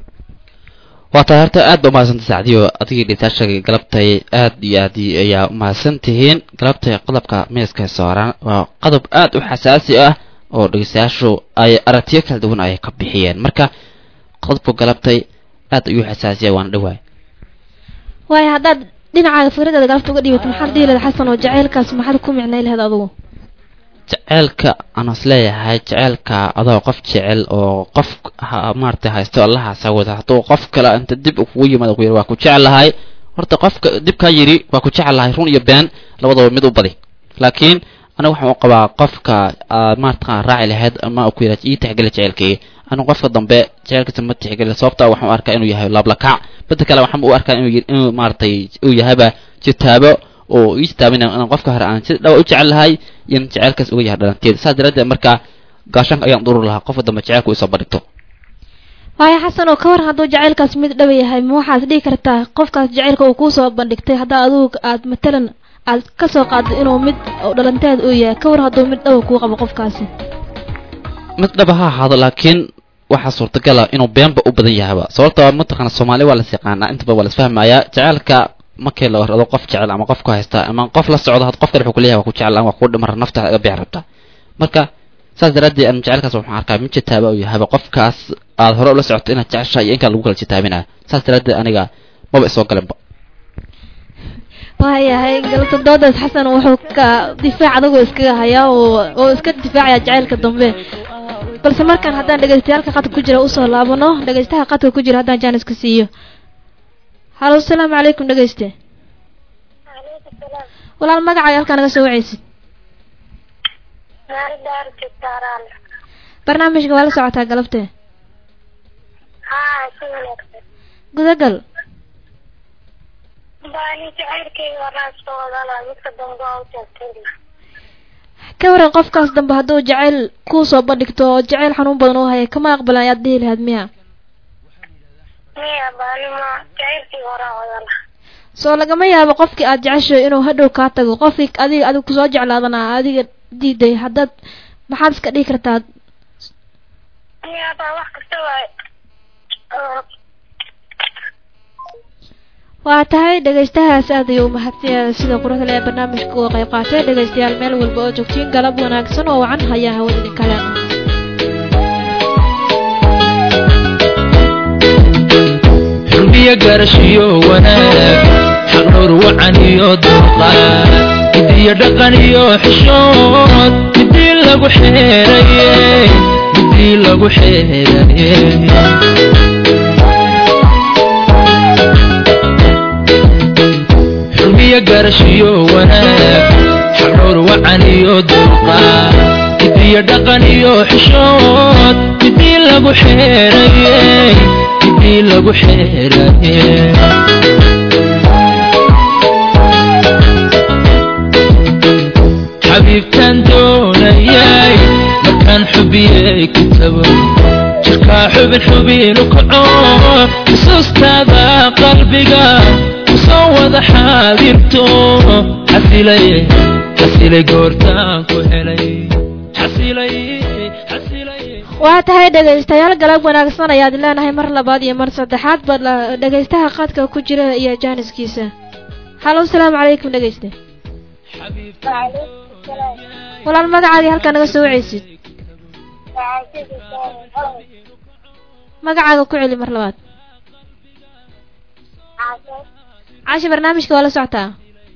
waa tahay horta aad ba umahadsanta sacdiyo adigii dhitaasha galabtay aad iyo aad ayaa umahadsan tihiin galabtay qodobka miiska saaran waa qodob aad u xasaasi ah oo dhegeystayaashu ay aragtiyo kala duwan ay ka bixiyeen marka qodobku galabtay aad ayuu xasaasiya waana dhawaay waayo haddaad dhinacaaga fikradaada galabta uga dhiibato maxaad dhihi lahayd xasan oo jaceylkaas maxaad ku micnay lahayd adugu jeceelka aan is leeyahay jeceelka adoo qof jecel oo qof maaragtay haysto allahaasa wada hadduu qof kale inta dib kugu yimaado ku yiri waa ku jecelahay horta qofka dibkaa yidhi waa ku jecelahay run iyo been labadaba mid u badi laakiin aniga waxaan u qabaa qofka aad maarata raaci lahayd ama ku yidhaa ii tixgeli jeceelkii anigu qofka dambe jeceelkiisa ma tixgeli sababta waxaan u arkaa inuu yahay laablakac midda kale waxaan u arkaa inuu inuu maaragtay uu yahayba jitaabo oo ii jitaabina inaan qofka hore aan si dhawa u jecel lahay iyo in jeceelkaas uga yahay dhalanteeda saas daraaddeed markaa gaashaanka ayaan durur lahaa qofka dambe jeceelka isoo bandhigto waayo xasan oo ka war hadduu jaceylkaas mid dhaba yahay ma waxaad dhihi kartaa qofkaas jaceylka uu kuusoo bandhigtay haddaa adugu aad matalan aad ka soo qaaddo inuu mid dhalanteed uu yahay ka war hadduu mid dhaba kuu qabo qofkaasi mid dhaba ha ahaado laakiin waxaa suurtagala inuu beenba u badan yahayba sababta mataqaana soomaali waa las yaqaanaa intaba waa las fahmayaa jeceelka markii la warado qof jecel ama qof ku haysta ama qof la socdo had qof kale wuxuu kuleeyahay waa ku jecel waa kuu dhimar nafta iga bixi rabta marka saas daraaddeed aan jecelkaas waxaan arkaa mid jitaaba uu yahayba qofkaas aad hore ula socoto inaad jeceshahay iyo inkaan lagu kala jitaabinaya saas daraaddeed aniga maba isoo galinba waayahay galabta doodaas xasan wuxuu ka difaac adagoo iskaga hayaa oo oo iska difaacaya jaceylka dambe balse markaan haddaan dhegeystayaalka qadka ku jira usoo laabano dhegeystaha qadka ku jira haddaan jaaniska siiyo halo asalaamu calaykum dhegeyste walaal magacaaga halkaa naga soo wacaysid barnaamijka waa la socotaa galabtee gudagal ka waran qofkaas dambe hadduu jacayl kuu soo bandhigto oo jacayl xanuun badan u haya kama aqbalan ayaad dhihi lahayd miya soo lagama yaabo qofkii aad jeceshahay inuu hadhow kaa tago qofkii adiga adiga kusoo jeclaadana adiga diiday haddaad maxaad iska dhihi kartaa waa tahay dhegaystahaas aad ayuu umahadsanyahay sida quruxda le ee barnaamijka uga qayb qaatay dhegaystayaal meel walba oo joogtiin galab wanaagsan oo wacan hayaa hawada idin kale xurmiyo garashiyo wanaag xaqnowr wacan iyo dulqaad midiyo dhaqan iyo xishood midii lagu xeeraye midii lagu xeeraye barashiyo wanaag xaqdhowr wacan iyo dulqaad hidiyo dhaqan iyo xishood midii lagu xeerayey midii lagu xeerayey xabiibtaan doonayay markaan xubiyey kitabo jirkaa xubin xubinu kaco xusuustaada qalbiga kusoo wada xaadirto xasilay xasilay goortaan ku helay xasilay xasilay waa tahay dhegaystayaal galab wanaagsan ayaad leenahay mar labaad iyo mar saddexaad ba la- dhegaystaha qadka ku jira iyo jaaniskiisa halo asalaamu calaykum dhegayste walaal magacaagii halkaa naga soo wacaysid magacaaga ku celi mar labaad caashi barnaamijka waa la socotaa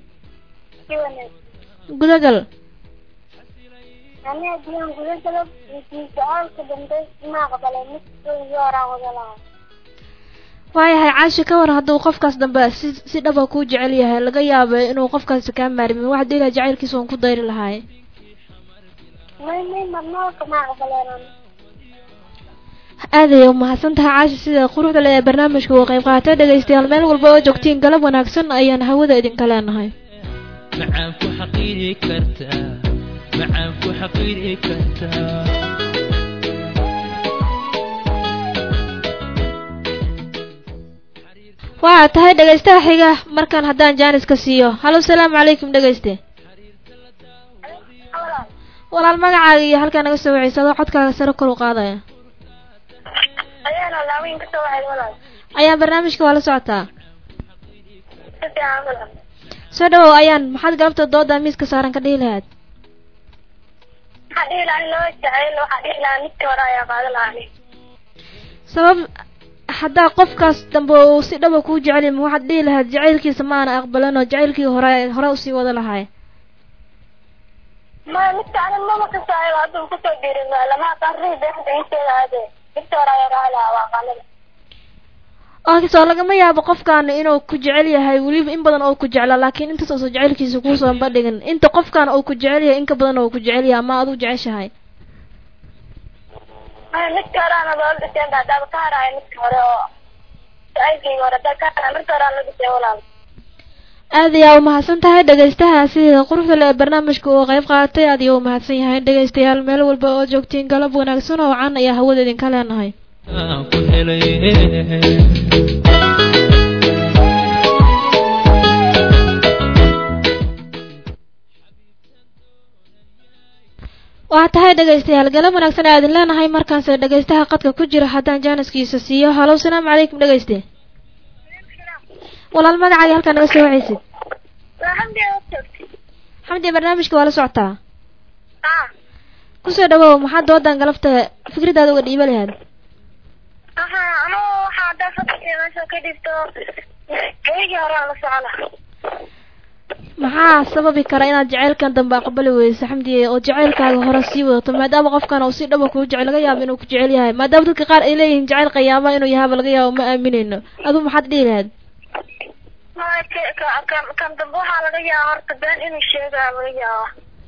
gudagal aniga diyan guda galab su-aalka dambe ma aqbalay mid horaan wada lahaa waayahay caashi ka war hadduu qofkaas dambe si si dhaba kuu jecel yahay laga yaabo inuu qofkaasi kaa maarmin waxaad dhihi lahaa jacaylkiisa uun ku dayri lahaay may may marnoolka ma aqbaleen aad ayay umahadsan tahay caashi sida quruxda le ee barnaamijka uu qayb qaatay dhegaystayaal meel walba oo joogtiin galab wanaagsan ayaan hawada idinka leenahay macaan ku xaqiiri kartaa macaan ku xaqiiri kartaa waa tahay dhegaystaha xiga markaan haddaan jaaniska siiyo halo asalaamu calaykum dhegayste walaal magacaaga iyo halkaa naga soo wacaysa adoo codkaaga sare kor u qaadaya ayaana laaweyn ka soo waxay walaal ayaan barnaamijka waa la socotaa si fiican walaal soo dhawow ayaan maxaad galabta dooda miiska saaran ka dhihi lahaad waxaa dhihi lahaa in loo jacayl waxaa dhihi lahaa midkii hore ayaa qaadan lahaa ani sabab haddaa qofkaas dambe uu si dhaba kuu jecel yahay ma waxaad dhihi lahayd jacaylkiisa ma aana aqbalan oo jacaylkii hore hore usii wada lahaay ma midka ani mama kasaayo hadduu kusoo dhiirin lama qarrii beexda inteeda aade midkii hore ayaa qaadan lahaa waa qaalada oo soo lagama yaabo qofkaan inuu ku jecel yahay weliba in badan oo ku jeclaa laakiin intaas oo jacaylkiisa kuusoo bandhigin inta qofkaan uu ku jecel yahay in ka badan oo ku jecel yahay ama aduu jeceshahay maya midkii hore ana loola dhiseen ba haddaaba ka haraayo midkii hore oo jacaylkayga hore haddaa ka haraa midkii hore aan la dhisay walaal aad ayaa umahadsan tahay dhegaystaha sida quruxda le ee barnaamijka uu qayb qaatay aad ayaa umahadsan yahay dhegaystayaal meel walba oo joogtiin galab wanaagsan oo can ayaa hawada idinka leenahay aan ku helay waa tahay dhegaystayaal galab wanaagsan ayaa idin leenahay markaanse dhegaystaha qadka ku jira haddaan jaaniskiisa siiyo halo asalaamu calaykum dhegayste walaal magacaaga halkaa naga soo wacaysid waa xamdi oo joogtay xamdi barnaamijka waa la socotaa ah kusoo dhawow maxaa doodan galabta fikradaada uga dhiiba lahayd waxaa anugu waxaa haddaa fadhiga meesha ka dhigto gaygii hore aan la socona maxaa sababi kara inaad jacaylkan dambe aqbali weyso xamdi oo jacaylkaaga hore sii wadato maadaama qofkan uu si dhaba kuu jecel laga yaabo inuu ku jecel yahay maadaama dadka qaar ay leeyihiin jacayl qayaama inuu yahaaba laga yaabo ma aaminayno aduu maxaad dhihi lahayd ma ka- ka- kan kan dambe waxaa laga yaaba horta been inuu sheegaa laga yaaba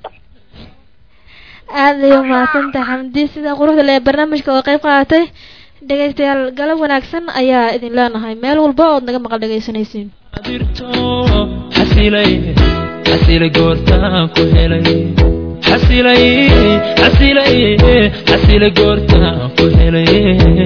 aad ayay umahadsantahay xamdi sida quruxda le ee barnaamijka oo qayb qaadatay dhegaystayaal galab wanaagsan ayaa idin leenahay meel walba ood naga maqal dhegaysanaysiin dirto xasilay xasilay goortaan ku helay xasilay xasilay xasilay goortaan ku helay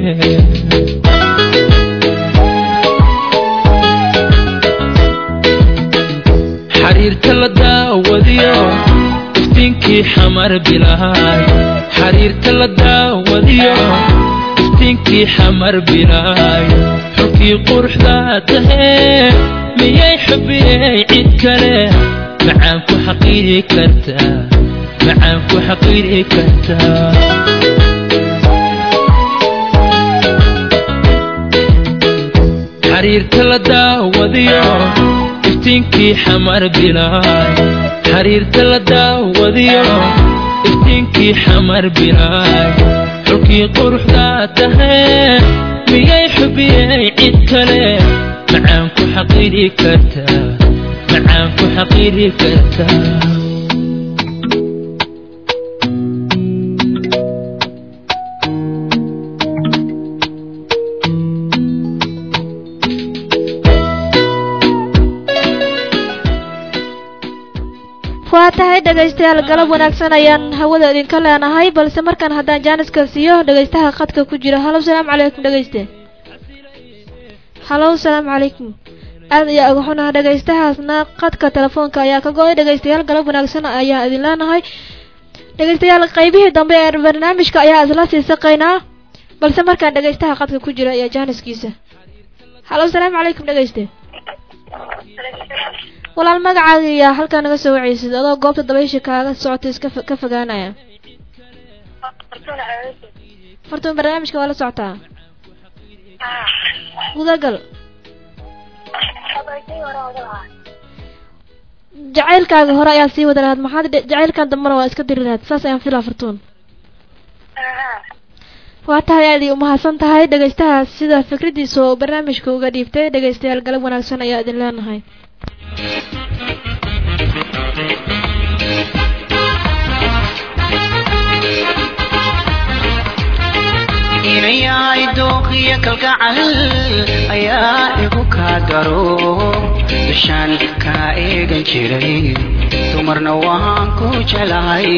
xariirta la daawadiyo iftiinkii xamar bilaay xariirta la daawadiyo iftiinkii xamar bilaay xulkii quruxda tahee miyay xubiyey cid kale macaan ku xaqiiri kartaa macaan ku xaqiiri kartaa xariirta la daawadiyo iftiinkii xamar bilaay xariirta la daawadiyo iftiinkii xamar bilaay xulkii quruxda tahee miyay xubiyey cid kale macaan ku xaqiiri kartaa macaan ku xaqiiri kartaa waa tahay dhegaystayaal galab wanaagsan ayaan hawada idinka leenahay balse markaan haddaan jaaniska siiyo dhegaystaha khadka ku jira halow salaamu calaykum dhegayste halow salaamu calaykum aad ayaa uga xunaha dhegaystahaasna khadka telefoonka ayaa ka go-ay dhegaystayaal galab wanaagsan ayaa idin leenahay dhegaystayaal qaybihii dambe ee barnaamijka ayaa isla sii saqaynaa balse markaan dhegaystaha khadka ku jira ayaa jaaniskiisa halow salaamu calaykum dhegayste walaal magacaaga iyaa halkaa naga soo wacaysid adoo goobta dabaysha kaaga socota iska ka fogaanaya fartuun barnaamijka waa la socotaa gudagal jacaylkaaga hore ayaa sii wada lahaad maxaad jacaylkan dambana waa iska diri lahaad saas ayaan filaa fartuun waa tahay aad umahadsan tahay dhegaystahaas sida fikradiisa oo barnaamijka uga dhiibtay dhegaystayaal galab wanaagsan ayaa idin leenahay inayahay dooqiyo kalgacal ayaa igu kaa daro dushaan kaa eegan jiray dumarna waan ku jelahay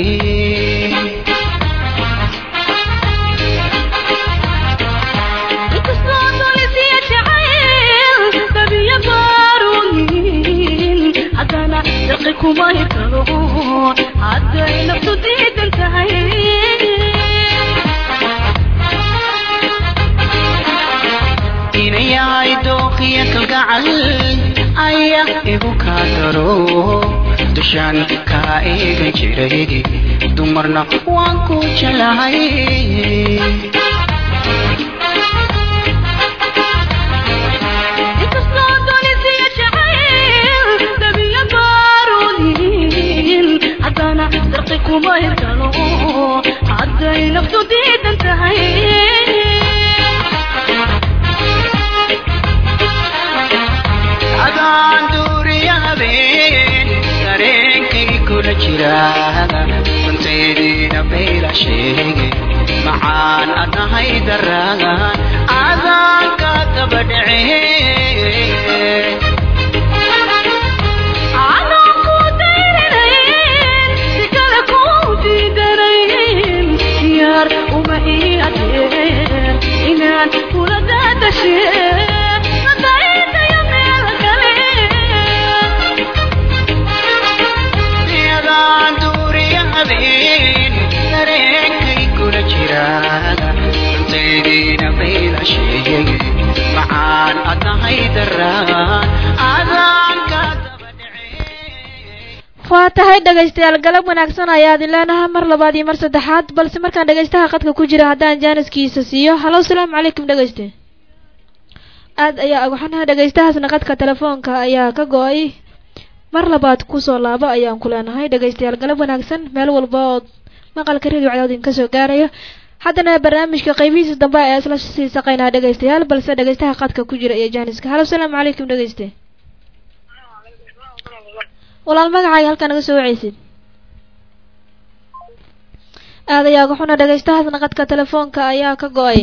hadday naftu diidan tahay inayahay dooqiyo kalgacal ayaa igu kaa daro dushaan kaa eegan jiray dumarna waan ku jelahay hadday naftu diidan tahay adaan duuriya habeen dareenkay kula jira runtaydiina bayla sheege macaan adahay daraagan adaanka daba dhece inaan kula daadashe adaan duuriya habeen dareenkay kula jira runtaydiina bayla sheege macaan adahay daraagan adaanka waa tahay dhegaystayaal galab wanaagsan ayaa idin leenahay mar labaad iyo mar saddexaad balse markaan dhegaystaha khadka ku jira haddaan jaaniskiisa siiyo halow salaamu calaykum dhegayste aad ayaa agaxanaha dhegaystahaasna khadka telefoonka ayaa ka go-ay mar labaad kusoo laabo ayaan ku leenahay dhegaystayaal galab wanaagsan meel walba ood maqalka radio cadaawd idinka soo gaaraya haddana barnaamijka qaybihiisa dambe ayaa isla sii saqaynaa dhegaystayaal balse dhegaystaha khadka ku jira iyo jaaniska halow salaamu calaykum dhegayste walaal magacaaga halkaa naga soo wacaysid aad ayaa uga xuna dhegaystahaasna qadka telefoonka ayaa ka go-ay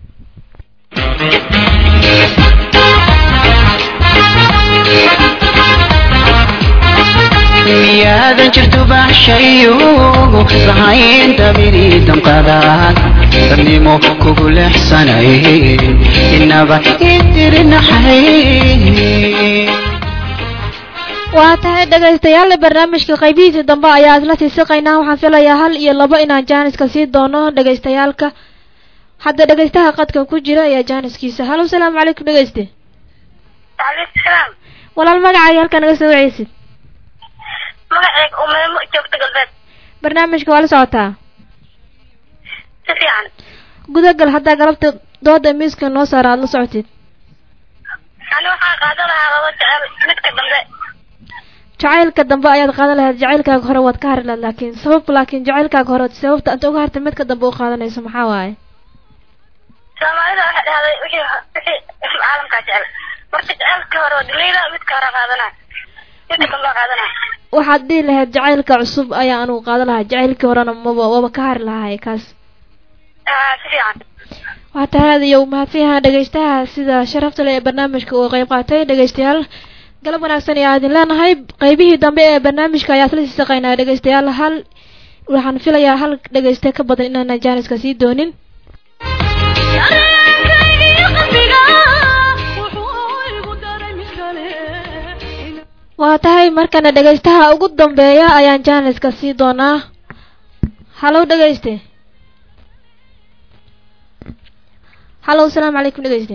miyaadan jirto baxshayo lahayn dabiri damqadaad dadnimo kugu leexsanay inaba idirinaxay waa tahay dhegaystayaal barnaamijka qaybihiisa dambe ayaa isla sii siqaynaa waxaan filayaa hal iyo labo inaan jaaniska sii doono dhegaystayaalka hadda dhegaystaha qadka ku jira ayaa jaaniskiisa halo salaamu calaykum dhegayste waaleykum salaam walaal magacaaga halkaa naga soo wacaysid magacayga umeemo joogta galbeed barnaamijka waa la socotaa si fiican gudagal haddaa galabta dooda miiska noo saara aada la socotid ani waxaan qaadan lahaa laba jecel midka dambe jacaylka dambe ayaad qaadan lahayd jacaylkaaga hore waad ka hari lahayd laakiin sabab laakiin jacaylkaaga hore sababta inta uga hartay midka dambe u qaadanayso maxaa waaye soomaalida waxay dhahday wixii wixii caalamkaa jecel marka jecelka hore waa dilayda midka hore qaadana sidika loo qaadana waxaad dhihi lahayd jacaylka cusub ayaa anugu qaadan lahaa jacaylkii horena maba waba ka hari lahay kaas ah si fiican waa tahay aad iyo mahadsan yahaa dhegeystaha sida sharafta leh ee barnaamijka uu qeyb qaatay dhegeystayaal galab wanaagsan ayaa idin leenahay qeybihii dambe ee barnaamijka ayaa isla sii saqaynaa dhegeystayaal hal waxaan filayaa hal dhegeyste ka badan inaanan jaaniska sii doonin waa tahay markana dhegeystaha ugu dambeeya ayaan jaaniska sii doonaa halow dhegeyste halow asalaamu calaykum dhegeyste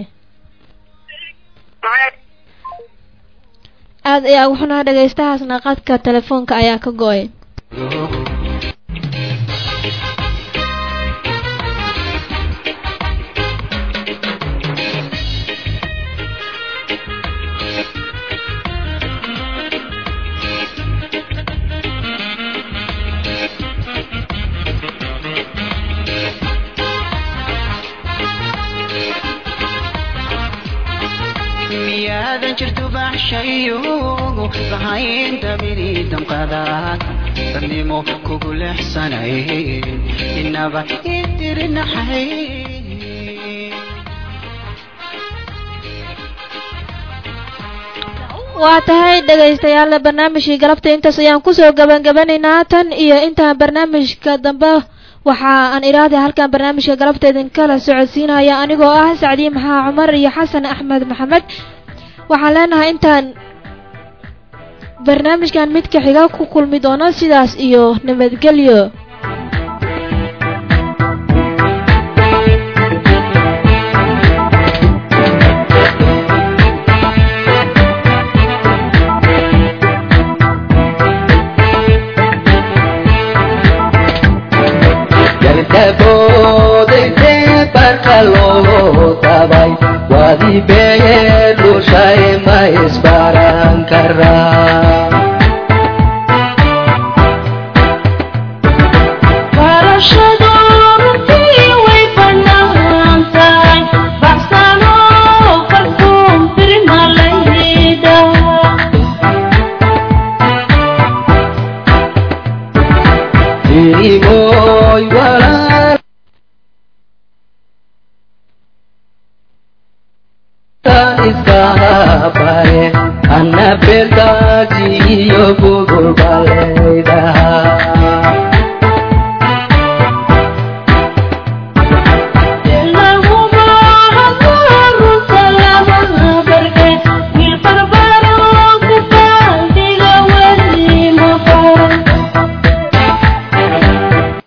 aad ayaa ugu xunaa dhegeystahaasna qadka telefoonka ayaa ka go-ay miyaadan jirto baxshayo lahayn dabiri damqadaad dadnimo kugu leexsanay inaba idirinaxay waa tahay dhegaystayaal barnaamijkii galabta intaas ayaan kusoo gabangabanaynaa tan iyo intaan barnaamijka dambe waxa aan idhaahday halkan barnaamijka galabta idinkala socodsiinaya anigoo ah sacdiye maxaa cumar iyo xasan axmed maxamed waxaan leenahay intaan barnaamijkan midka xiga ku kulmi doono sidaas iyo nabadgelyo boodayse barka loo tabay waadi beeye dhushay ma isbaran karaa Irimoy walaal iska bare anna bertaji iyo bugo